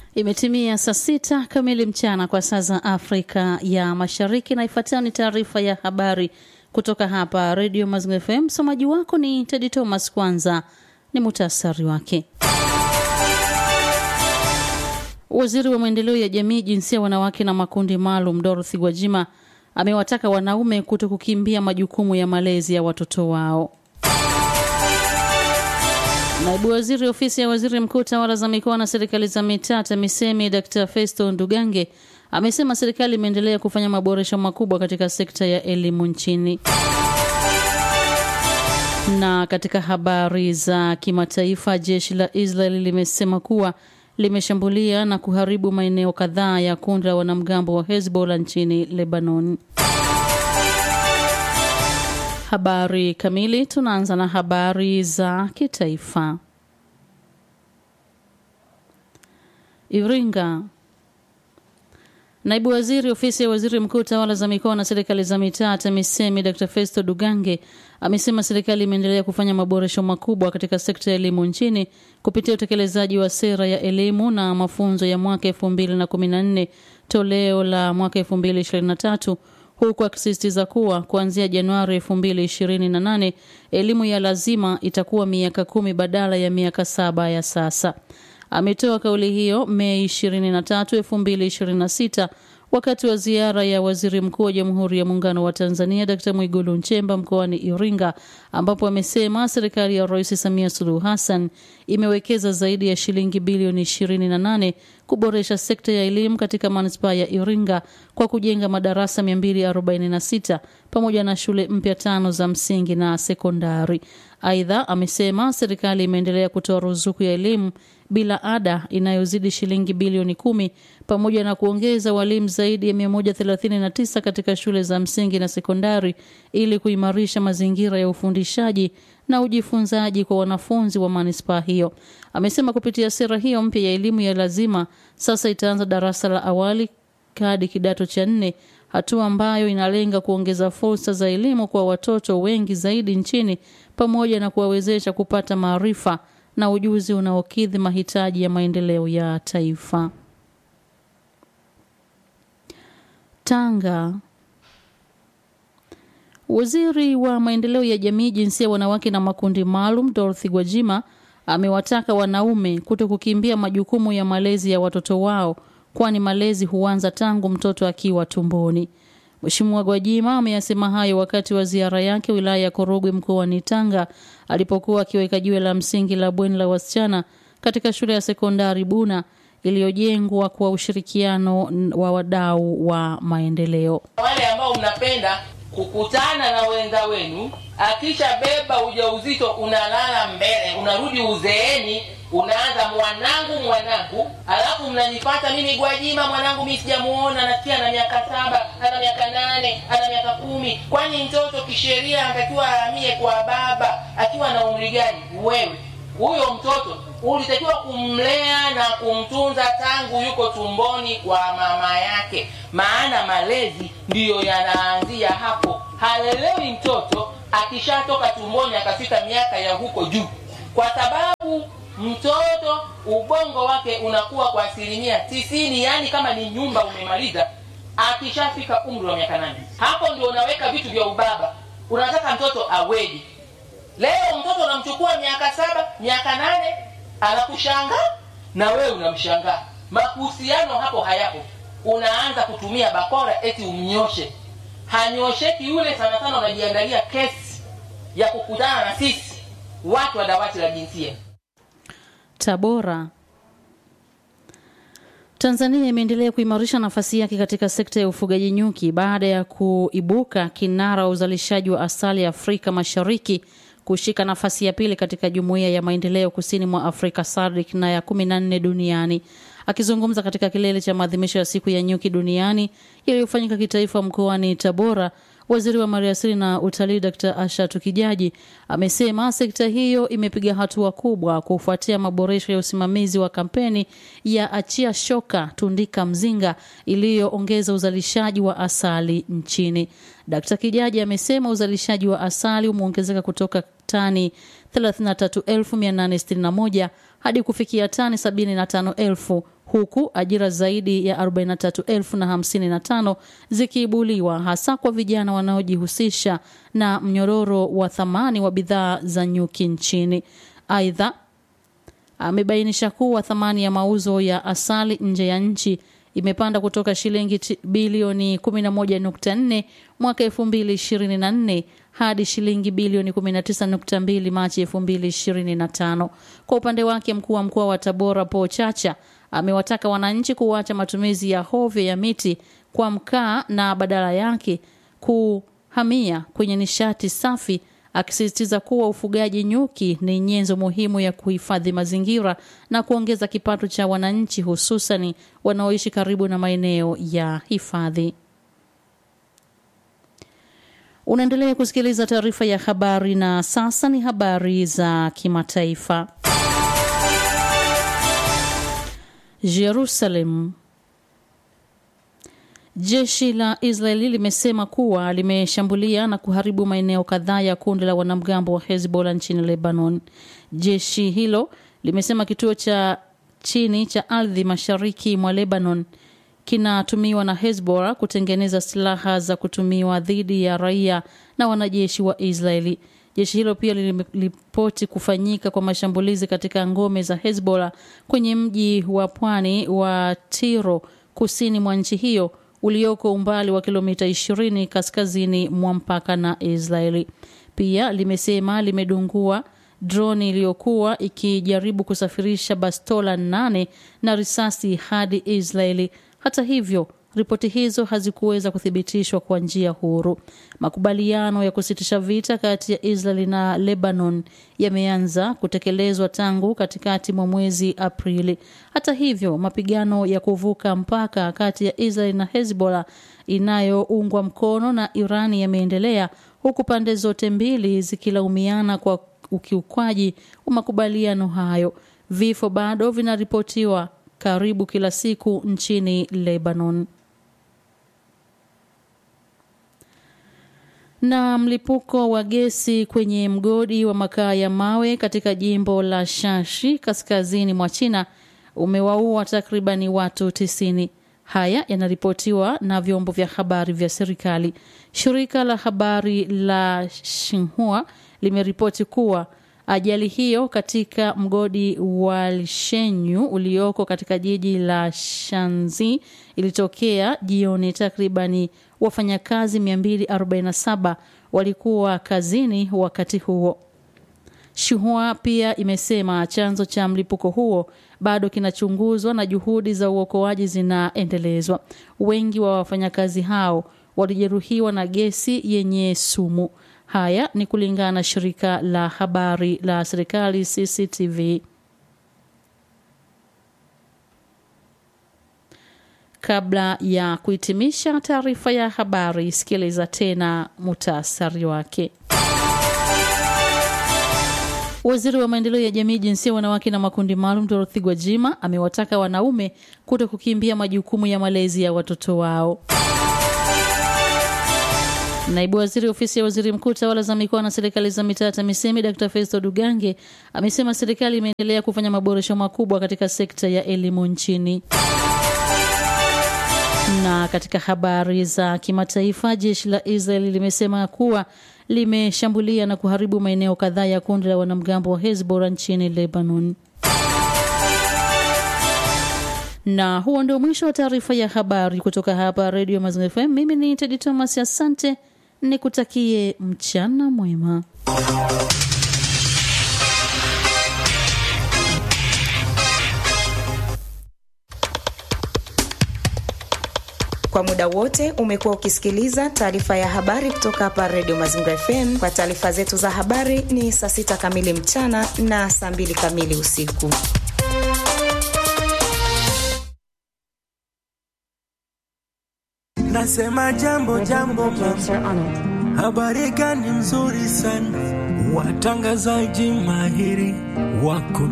Imetimia saa sita kamili mchana kwa saa za Afrika ya Mashariki, na ifuatayo ni taarifa ya habari kutoka hapa Radio Mazingira FM. Msomaji wako ni Tedi Thomas. Kwanza ni muhtasari wake. Waziri wa maendeleo ya jamii, jinsia, wanawake na makundi maalum Dorothy Gwajima amewataka wanaume kuto kukimbia majukumu ya malezi ya watoto wao. Naibu waziri ofisi ya waziri mkuu tawala za mikoa na serikali za mitaa TAMISEMI Dr. Festo Ndugange amesema serikali imeendelea kufanya maboresho makubwa katika sekta ya elimu nchini. Na katika habari za kimataifa, jeshi la Israeli limesema kuwa limeshambulia na kuharibu maeneo kadhaa ya kundi la wanamgambo wa Hezbollah nchini Lebanon. Habari kamili. Tunaanza na habari za kitaifa. Iringa. Naibu waziri ofisi ya waziri mkuu tawala za mikoa na serikali za mitaa TAMISEMI Dr. Festo Dugange amesema serikali imeendelea kufanya maboresho makubwa katika sekta ya elimu nchini kupitia utekelezaji wa sera ya elimu na mafunzo ya mwaka 2014 toleo la mwaka 2023 huku akisisitiza kuwa kuanzia Januari 2028 elimu ya lazima itakuwa miaka kumi badala ya miaka saba ya sasa. Ametoa kauli hiyo Mei 23, 2026 wakati wa ziara ya waziri mkuu wa Jamhuri ya Muungano wa Tanzania Dkt. Mwigulu Nchemba mkoani Iringa, ambapo amesema serikali ya Rais Samia Suluhu Hassan imewekeza zaidi ya shilingi bilioni 28 kuboresha sekta ya elimu katika manispaa ya Iringa kwa kujenga madarasa 246 pamoja na shule mpya tano za msingi na sekondari. Aidha, amesema serikali imeendelea kutoa ruzuku ya elimu bila ada inayozidi shilingi bilioni kumi pamoja na kuongeza walimu zaidi ya 139 katika shule za msingi na sekondari ili kuimarisha mazingira ya ufundishaji na ujifunzaji kwa wanafunzi wa manispaa hiyo. Amesema kupitia sera hiyo mpya ya elimu ya lazima sasa itaanza darasa la awali hadi kidato cha nne, hatua ambayo inalenga kuongeza fursa za elimu kwa watoto wengi zaidi nchini pamoja na kuwawezesha kupata maarifa na ujuzi unaokidhi mahitaji ya maendeleo ya taifa. Tanga. Waziri wa maendeleo ya jamii, jinsia, wanawake na makundi maalum Dorothy Gwajima amewataka wanaume kuto kukimbia majukumu ya malezi ya watoto wao, kwani malezi huanza tangu mtoto akiwa tumboni. Mheshimiwa Gwajima ameyasema hayo wakati wa ziara yake wilaya ya Korogwe mkoani Tanga alipokuwa akiweka jiwe la msingi la bweni la wasichana katika shule ya sekondari Buna iliyojengwa kwa ushirikiano wa wadau wa maendeleo. Wale ambao mnapenda kukutana na wenza wenu, akishabeba ujauzito unalala mbele, unarudi uzeeni unaanza mwanangu mwanangu, alafu mnanipata mimi Gwajima, mwanangu mimi sijamuona, nasikia ana miaka saba, ana miaka nane, ana miaka kumi. Kwani mtoto kisheria anatakiwa ahamie kwa baba akiwa na umri gani? Wewe huyo mtoto ulitakiwa kumlea na kumtunza tangu yuko tumboni kwa mama yake, maana malezi ndiyo yanaanzia hapo. Halelewi mtoto akishatoka tumboni akafika miaka ya huko juu, kwa sababu mtoto ubongo wake unakuwa kwa asilimia tisini, yaani kama ni nyumba umemaliza akishafika umri wa miaka nane. Hapo ndio unaweka vitu vya ubaba. Unataka mtoto aweje? Leo mtoto unamchukua miaka saba, miaka nane, anakushangaa na wewe unamshangaa. Mahusiano hapo hayapo. Unaanza kutumia bakora eti umnyoshe, hanyosheki yule. Sana sana unajiandalia kesi ya kukutana na sisi watu wa dawati la jinsia. Tabora. Tanzania imeendelea kuimarisha nafasi yake katika sekta ya ufugaji nyuki baada ya kuibuka kinara wa uzalishaji wa asali Afrika Mashariki kushika nafasi ya pili katika jumuiya ya maendeleo kusini mwa Afrika SADC na ya kumi na nne duniani. Akizungumza katika kilele cha maadhimisho ya siku ya nyuki duniani yaliyofanyika kitaifa mkoani Tabora, waziri wa maliasili na utalii Dr. Ashatu Kijaji amesema sekta hiyo imepiga hatua kubwa kufuatia maboresho ya usimamizi wa kampeni ya achia shoka tundika mzinga iliyoongeza uzalishaji wa asali nchini. Dr. Kijaji amesema uzalishaji wa asali umeongezeka kutoka tani 33861 hadi kufikia tani 75000 huku ajira zaidi ya 43,055 zikiibuliwa hasa kwa vijana wanaojihusisha na mnyororo wa thamani wa bidhaa za nyuki nchini. Aidha, amebainisha kuwa thamani ya mauzo ya asali nje ya nchi imepanda kutoka shilingi bilioni 11.4 mwaka 2024 hadi shilingi bilioni 19.2 Machi 2025. Kwa upande wake, mkuu wa mkoa wa Tabora Paul Chacha amewataka wananchi kuacha matumizi ya hovyo ya miti kwa mkaa na badala yake kuhamia kwenye nishati safi akisisitiza kuwa ufugaji nyuki ni nyenzo muhimu ya kuhifadhi mazingira na kuongeza kipato cha wananchi hususani wanaoishi karibu na maeneo ya hifadhi. Unaendelea kusikiliza taarifa ya habari na sasa ni habari za kimataifa. Jerusalem. Jeshi la Israeli limesema kuwa limeshambulia na kuharibu maeneo kadhaa ya kundi la wanamgambo wa Hezbollah nchini Lebanon. Jeshi hilo limesema kituo cha chini cha ardhi mashariki mwa Lebanon kinatumiwa na Hezbollah kutengeneza silaha za kutumiwa dhidi ya raia na wanajeshi wa Israeli. Jeshi hilo pia liliripoti kufanyika kwa mashambulizi katika ngome za Hezbollah kwenye mji wa pwani wa Tiro kusini mwa nchi hiyo ulioko umbali wa kilomita 20 kaskazini mwa mpaka na Israeli. Pia limesema limedungua droni iliyokuwa ikijaribu kusafirisha bastola nane na risasi hadi Israeli. Hata hivyo, ripoti hizo hazikuweza kuthibitishwa kwa njia huru. Makubaliano ya kusitisha vita kati ya Israeli na Lebanon yameanza kutekelezwa tangu katikati mwa mwezi Aprili. Hata hivyo, mapigano ya kuvuka mpaka kati ya Israeli na Hezbollah inayoungwa mkono na Irani yameendelea huku pande zote mbili zikilaumiana kwa ukiukwaji wa makubaliano hayo. Vifo bado vinaripotiwa karibu kila siku nchini Lebanon. Na mlipuko wa gesi kwenye mgodi wa makaa ya mawe katika jimbo la Shashi kaskazini mwa China umewaua takribani watu tisini. Haya yanaripotiwa na vyombo vya habari vya serikali. Shirika la habari la Xinhua limeripoti kuwa ajali hiyo katika mgodi wa Lishenyu ulioko katika jiji la Shanzi ilitokea jioni. Takribani wafanyakazi 247 walikuwa kazini wakati huo. Shuhua pia imesema chanzo cha mlipuko huo bado kinachunguzwa na juhudi za uokoaji zinaendelezwa. Wengi wa wafanyakazi hao walijeruhiwa na gesi yenye sumu. Haya ni kulingana na shirika la habari la serikali CCTV. Kabla ya kuhitimisha taarifa ya habari, sikiliza tena mutasari wake. Waziri wa maendeleo ya jamii, jinsia, wanawake na makundi maalum Dorothy Gwajima amewataka wanaume kuto kukimbia majukumu ya malezi ya watoto wao. Naibu waziri ofisi ya waziri mkuu tawala za mikoa na serikali za mitaa TAMISEMI Dr. Festo Dugange amesema serikali imeendelea kufanya maboresho makubwa katika sekta ya elimu nchini. Na katika habari za kimataifa, jeshi la Israeli limesema kuwa limeshambulia na kuharibu maeneo kadhaa ya kundi la wanamgambo wa Hezbollah nchini Lebanon. Na huo ndio mwisho wa taarifa ya habari kutoka hapa Radio Mazingira FM. Mimi ni Tedi Thomas, asante, nikutakie mchana mwema. Kwa muda wote umekuwa ukisikiliza taarifa ya habari kutoka hapa Radio Mazingira FM. Kwa taarifa zetu za habari ni saa sita kamili mchana na saa mbili kamili usiku. Nasema jambo jambo, habari gani nzuri sana, watangazaji mahiri wako